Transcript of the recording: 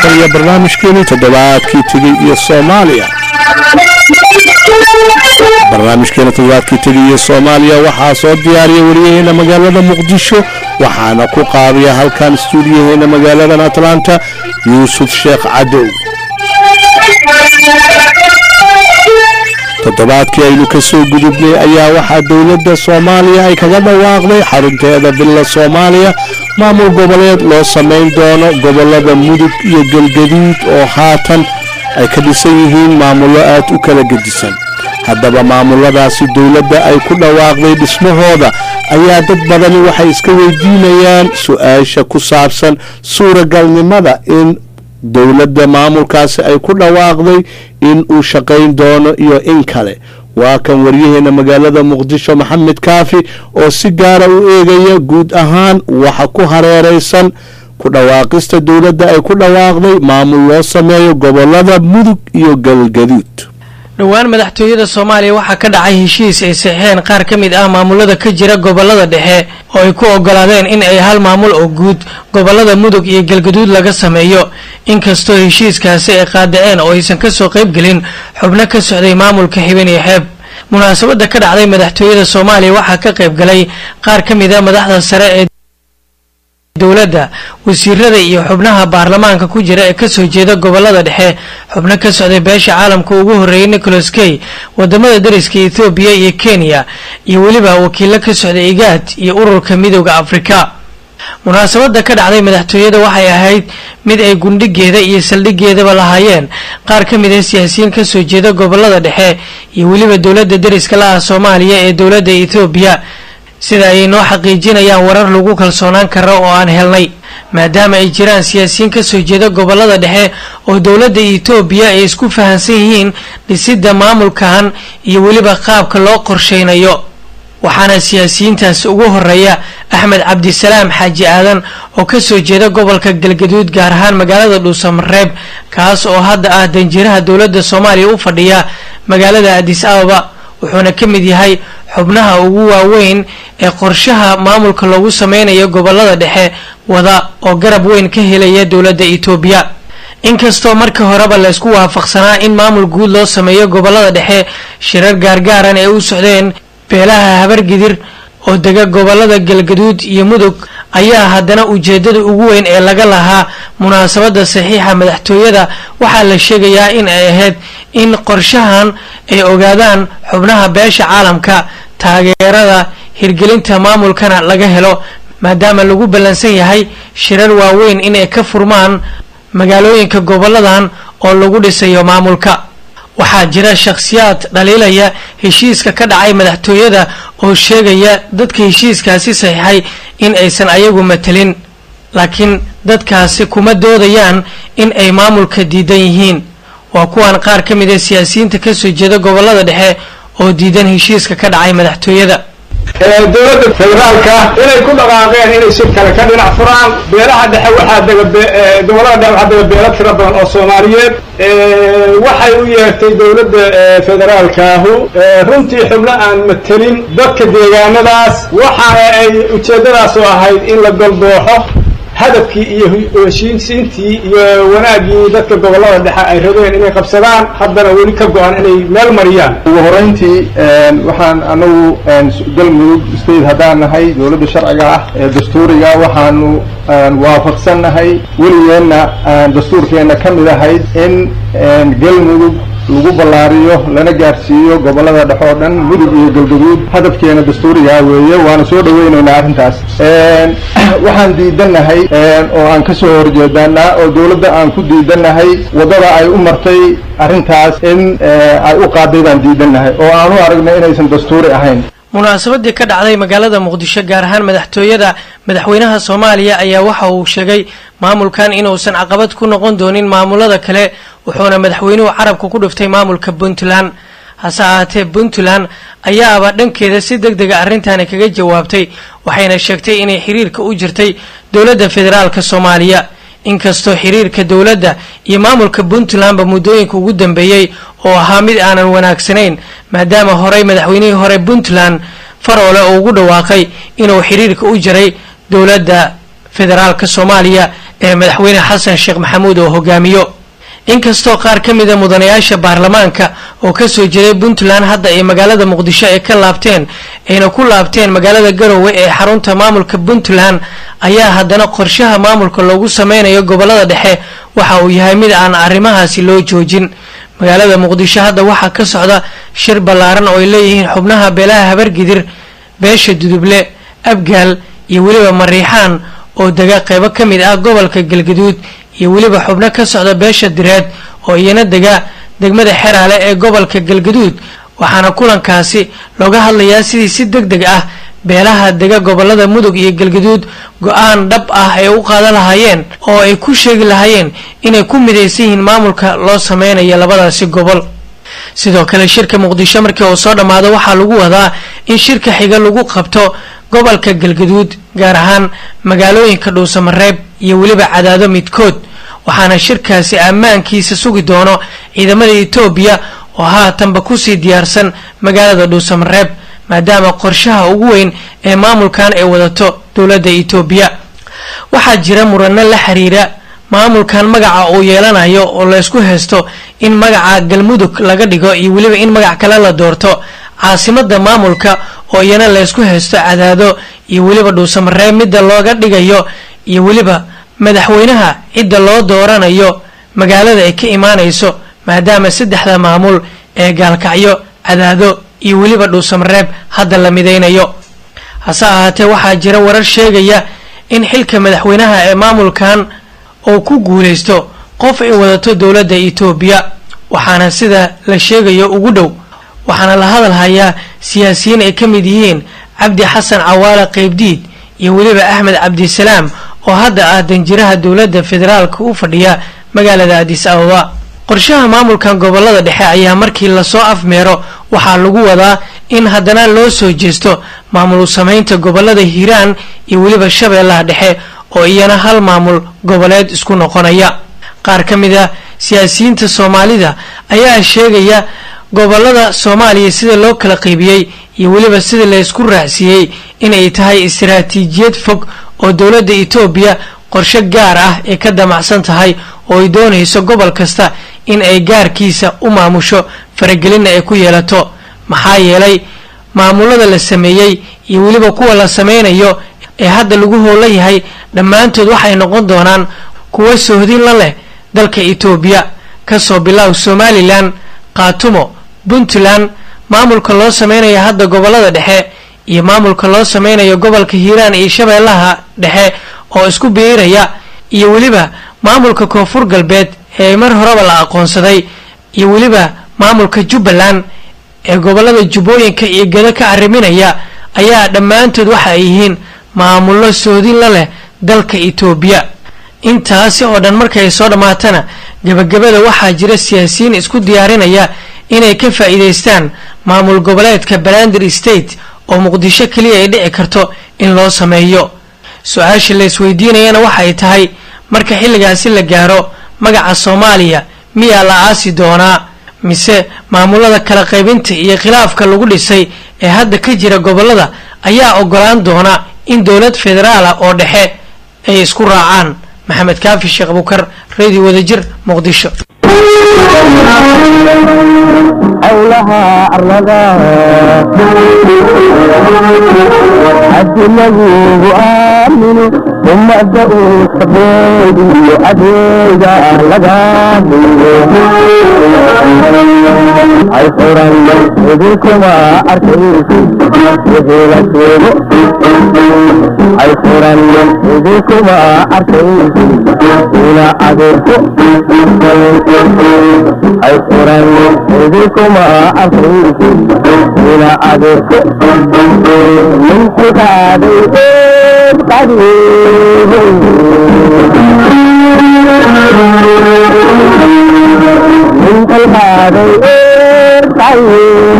tan iyo barnaamijkeeni toddobaadkii tegey iyo soomaaliya barnaamijkeena toddobaadkii tegey iyo soomaaliya waxaa soo diyaariya wariyaheena magaalada muqdisho waxaana ku qaabiya halkan stuudiyaheena magaaladan atlanta yuusuf sheekh cadow toddobaadkii aynu ka soo gudubnay ayaa waxaa dowladda soomaaliya ay kaga dhawaaqday xarunteeda villa soomaaliya maamul goboleed loo samayn doono gobolada mudug iyo galgaduud oo haatan ay ka dhisan yihiin maamullo aad u kala gedisan haddaba maamuladaasi dowladda ay ku dhawaaqday dhismahooda ayaa dad badani waxay iska weydiinayaan su-aasha ku saabsan suuragalnimada in dowladda maamulkaasi ay ku dhawaaqday in uu shaqayn doono iyo in kale waa kan waryaheena magaalada muqdisho maxamed kaafi oo si gaara u eegaya guud ahaan waxa ku hareeraysan ku dhawaaqista dowladda ay ku dhawaaqday maamul loo sameeyo gobolada mudug iyo galgaduud dhowaan madaxtooyada soomaaliya waxaa ka dhacay heshiis ay saxeen qaar ka mid ah maamulada ka jira gobolada dhexe oo ay ku ogolaadeen in ay hal maamul oo guud gobolada mudug iyo galgaduud laga sameeyo inkastoo heshiiskaasi ay qaadaceen oo aysan kasoo qaybgelin xubno ka socday maamulka xibin iyo xeeb munaasabada ka dhacday madaxtooyada soomaaliya waxaa ka qaybgalay qaar ka mid a madaxda sare ee dowladda wasiirada iyo xubnaha baarlamaanka ku jira ee kasoo jeeda gobolada dhexe xubno ka socday beesha caalamka ugu horreeyay nicholas kay wadamada dariska ethoobiya iyo kenya iyo weliba wakiilo ka socday igaad iyo ururka midooda afrika munaasabada ka dhacday madaxtooyada waxay ahayd mid ay gundhigeeda iyo saldhigeedaba lahaayeen qaar ka mid a siyaasiyiin kasoo jeeda gobolada dhexe iyo weliba dowladda dariska la ah soomaaliya ee dowladda ethoobiya sida ay noo xaqiijinayaan warar lagu kalsoonaan karo oo aan helnay maadaama ay jiraan siyaasiyiin kasoo jeeda gobolada dhexe oo dowladda etoobiya ay isku fahansan yihiin dhisidda maamulkan iyo weliba qaabka loo qorsheynayo waxaana siyaasiyiintaasi ugu horeeya axmed cabdisalaam xaaji aadan oo kasoo jeeda gobolka galgaduud gaar ahaan magaalada dhuusamareeb kaas oo hadda ah danjiraha dowladda soomaaliya u fadhiya magaalada adis ababa wuxuuna ka mid yahay xubnaha ugu waaweyn ee qorshaha maamulka loogu sameynayo gobolada dhexe wada oo garab weyn ka helaya dowladda etoobiya inkastoo markii horeba laysku waafaqsanaa in maamul guud loo sameeyo gobolada dhexe shirar gaargaaran ee u socdeen beelaha habargidir oo dega gobolada galgaduud iyo mudug ayaa haddana ujeedada ugu weyn ee laga lahaa munaasabada saxiixa madaxtooyada waxaa la sheegayaa in ay ahayd in qorshahan ay ogaadaan xubnaha beesha caalamka taageerada hirgelinta maamulkana laga helo maadaama lagu ballansan yahay shirar waaweyn inay ka furmaan magaalooyinka goboladan oo lagu dhisayo maamulka waxaa jira shakhsiyaad dhaliilaya heshiiska ka dhacay madaxtooyada oo sheegaya dadka heshiiskaasi saxiixay in aysan ayagu matelin laakiin dadkaasi kuma doodayaan in ay maamulka diidan yihiin waa kuwan qaar ka mid a siyaasiyiinta kasoo jeeda gobolada dhexe oo diidan heshiiska ka dhacay madaxtooyada dowladda federaalka inay ku dhaqaaqeen inay si kale ka dhinac furaan beelaha dhexe waxaa dega gobolada dhexe waxaa dega beelo tiro badan oo soomaaliyeed waxay u yeertay dowladda federaalkaahu runtii xubno aan matelin dadka deegaanadaas waxa ay ujeeddadaas oo ahayd in la goldooxo hadafkii iyo heshiisiintii iyo wanaaggii dadka gobolada dhexe ay rabeen inay qabsadaan haddana weli ka go-an inay meel mariyaan ugu horeyntii waxaan anagu galmudug state haddaan nahay dowladda sharciga ah ee dastuuriga waxaanu waafaqsannahay weligeenna dastuurkeenna ka mid ahayd in galmudug lagu ballaariyo lana gaarsiiyo gobolada dhexe oo dhan mudug iyo galgaduud hadafkeena dastuurigaa weeye waana soo dhaweynaynaa arrintaas waxaan diidannahay oo aan kasoo horjeedanaa oo dowladda aan ku diidannahay waddada ay u martay arrintaas in ay u qaaday baan diidannahay oo aan u aragnay inaysan dastuuri ahayn munaasabadii ka dhacday magaalada muqdisho gaar ahaan madaxtooyada madaxweynaha soomaaliya ayaa waxa uu sheegay maamulkan inuusan caqabad ku noqon doonin maamulada kale wuxuuna madaxweynuhu carabka ku dhuftay maamulka puntland hase ahaatee puntland ayaaba dhankeeda si deg dega arrintani kaga jawaabtay waxayna sheegtay inay xiriirka u jirtay dowladda federaalka soomaaliya inkastoo xiriirka dowladda iyo maamulka puntlandba muddooyinka ugu dambeeyey oo ahaa mid aanan wanaagsanayn maadaama horey madaxweynihii hore puntland faroole uu ugu dhawaaqay inuu xiriirka u jiray dowladda federaalka soomaaliya ee madaxweyne xasan sheekh maxamuud oo hogaamiyo inkastoo qaar ka mida mudanayaasha baarlamaanka oo kasoo jeeday puntland hadda ay magaalada muqdisho ay ka laabteen ayna ku laabteen magaalada garowe ee xarunta maamulka puntland ayaa haddana qorshaha maamulka loogu sameynayo gobolada dhexe waxa uu yahay mid aan arrimahaasi loo joojin magaalada muqdisho hadda waxaa ka socda shir ballaaran oo ay leeyihiin xubnaha beelaha habargidir beesha duduble abgaal iyo weliba mariixaan oo dega qeybo ka mid ah gobolka galgaduud iyo weliba xubno ka socda beesha direed oo iyana dega degmada xeraale ee gobolka galgaduud waxaana kulankaasi looga hadlayaa sidii si deg deg ah beelaha dega gobolada mudug iyo galgaduud go-aan dhab ah ay u qaadan lahaayeen oo ay ku sheegi lahaayeen inay ku midaysan yihiin maamulka loo sameynayo labadaasi gobol sidoo kale shirka muqdisho markii uu soo dhammaado waxaa lagu wadaa in shirka xiga lagu qabto gobolka galgaduud gaar ahaan magaalooyinka dhuusamareeb iyo weliba cadaado midkood waxaana shirkaasi ammaankiisa sugi doono ciidamada etoobiya oo haatanba kusii diyaarsan magaalada dhuusamareeb maadaama qorshaha ugu weyn ee maamulkan ay wadato dowladda etoobiya waxaa jira murano la xiriira maamulkan magaca uu yeelanayo oo laysku haysto in magaca galmudug laga dhigo iyo weliba in magac kale la doorto caasimada maamulka oo iyana laysku haysto cadaado iyo weliba dhuusamareeb midda looga dhigayo iyo weliba madaxweynaha cidda loo dooranayo magaalada ay ka imaanayso maadaama saddexda maamul ee gaalkacyo cadaado iyo weliba dhuusamareeb hadda la midaynayo hase ahaatee waxaa jira warar sheegaya in xilka madaxweynaha ee maamulkan uu ku guulaysto qof ay wadato dowladda etoobiya waxaana sida la sheegayo ugu dhow waxaana la hadal hayaa siyaasiyiin ay ka mid yihiin cabdi xasan cawaale qeybdiid iyo weliba axmed cabdisalaam oo hadda ah danjiraha dowladda federaalka u fadhiya magaalada adis ababa qorshaha maamulkan gobolada dhexe ayaa markii lasoo afmeero waxaa lagu wadaa in haddana loo soo jeesto maamul samaynta gobolada hiiraan iyo weliba shabeellaha dhexe oo iyana hal maamul goboleed isku noqonaya qaar ka mid a siyaasiyiinta soomaalida ayaa sheegaya gobolada soomaaliya sida loo kala qaybiyey iyo weliba sida laysku raacsiiyey inay tahay istaraatiijiyad fog oo dowladda etoobiya qorshe gaar ah ee ka damacsan tahay oo ay doonayso gobol kasta in ay gaarkiisa u maamusho faragelinna ay ku yeelato maxaa yeelay maamulada la sameeyey iyo weliba kuwa la sameynayo ee hadda lagu hoola yahay dhammaantood waxay noqon doonaan kuwa sohdin la leh dalka etoobiya kasoo bilow somalilan qaatumo puntland maamulka loo sameynaya hadda gobolada dhexe iyo maamulka loo sameynayo gobolka hiiraan iyo shabeellaha dhexe oo isku biiraya iyo weliba maamulka koonfur galbeed ee mar horeba la aqoonsaday iyo weliba maamulka jubbaland ee gobolada jubbooyinka iyo gado ka arriminaya ayaa dhammaantood waxa ay yihiin maamullo soodin la leh dalka etoobiya intaasi oo dhan markay soo dhammaatana gebagabada waxaa jira siyaasiyiin isku diyaarinaya inay ka faa'iidaystaan maamul goboleedka balandir state oo muqdisho keliya ay dhici karto in loo sameeyo su-aasha la isweydiinayana waxay tahay marka xilligaasi la gaaro magaca soomaaliya miyaa la aasi doonaa mise maamulada kala qaybinta iyo khilaafka lagu dhisay ee hadda ka jira gobolada ayaa ogolaan doona in dowlad federaala oo dhexe ay isku raacaan maxamed kaafi sheekh abukar radio wadajir muqdisho howlaha arlada haddi lagugu aamino ummadda uu sabeediyo adeega laga dhigo ay furan idinkuma arkaysi wixii la sheego ay furan idinkuma arkaysi ila adeegto ay furan idinkuma arkaysi ila adeegto ninku qaaday eed qadiibay ninku qaaday eed qadiibay